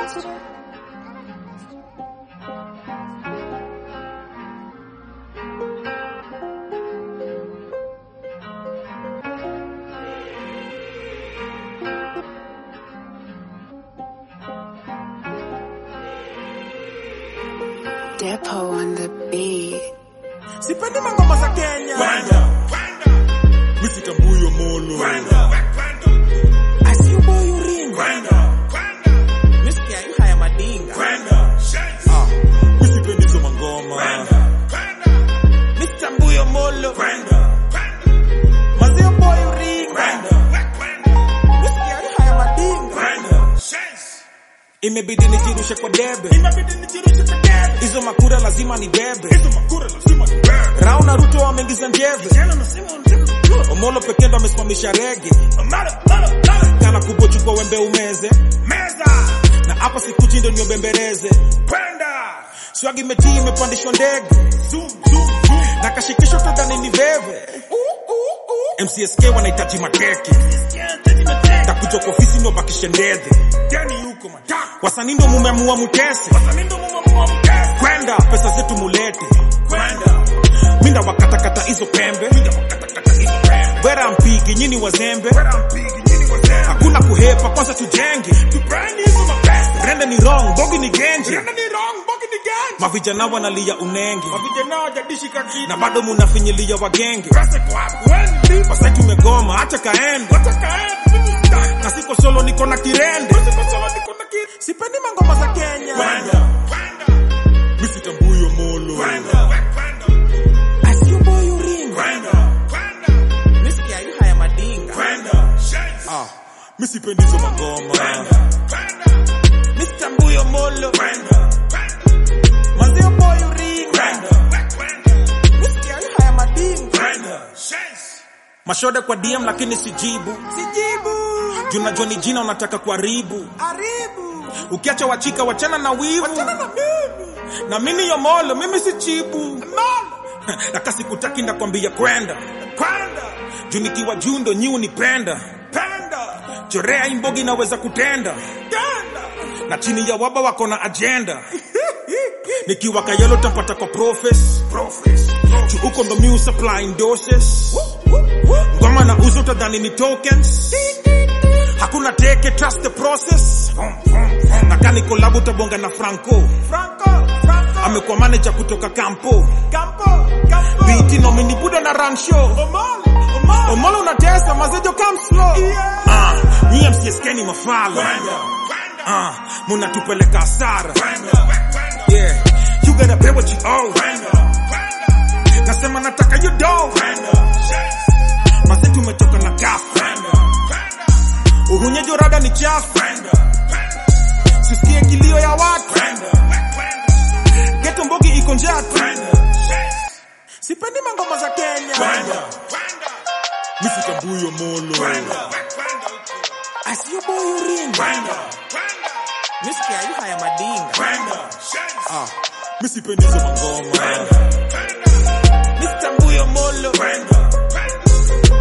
Depot on the beat. sipendi mangoma za kenya misitambuyo molo asiuboyuringa misikia yu haya madinga misipendizo mangoma misitambuyo molo mazio boyuringa misikia yu haya madinga imebidi nijirushe kwa debe hizo makura lazima ni bebe rao na ruto wameingiza njeve omolo pekee ndo amesimamisha rege kana kubochukwa wembe umeze na hapa sikuchi ndo niobembereze swagi metii imepandishwa ndege na kashikisho tadhani ni veve mcsk wanahitaji mateke takuja kwa ofisi ndo bakishe ndedhe wasanii ndo mumeamua mutese kwenda pesa zetu mulete minda wakatakata hizo pembe wera mpigi nyini wazembe hakuna kuhepa kwanza tujenge rende ni wrong bogi ni genje mavijana wanalia unenge na bado munafinyilia wagenge wasai tumegoma hacha kaende na siko solo niko na kirende sipendi mangoma za kenya misitambuyo molo asiuboyuringa misikia yu haya madinga misipendizo mangoma misitambuyo molo mazio boyuringa misikia yu haya madinga mashode kwa dm lakini sijibu sijibu junajua ni jina unataka kuharibu haribu ukiacha wachika wachana na wivu wachana na mimi na mimi yomolo mimi si chibu na kasi kutaki ndakwambia kwenda kwenda juu nikiwa juu ndo nyi unipenda penda chorea imbogi naweza kutenda tenda na chini ya waba wako na agenda nikiwa kayelo tapata kwa profes juu huko ndo mi supplying doses ngoma na uzo utadhani ni tokens hakuna teke trust the process na kani kolabu tabonga na franco amekuwa manager kutoka kampo biti nomini buda na run show omolo unatesa mazejo come slow ah nyie msieskeni mafala ah munatupeleka hasara yeah you gotta pay what you owe nasema nataka you do mase tumetoka na gafu uhunyejo rada ni chafu sisikie kilio ya watu geto mbogi iko njatu sipendi mangoma za kenya misitambuyo molo asiyoboyuringa misikia yu haya madinga misipendizo mangoma misitambuyo molo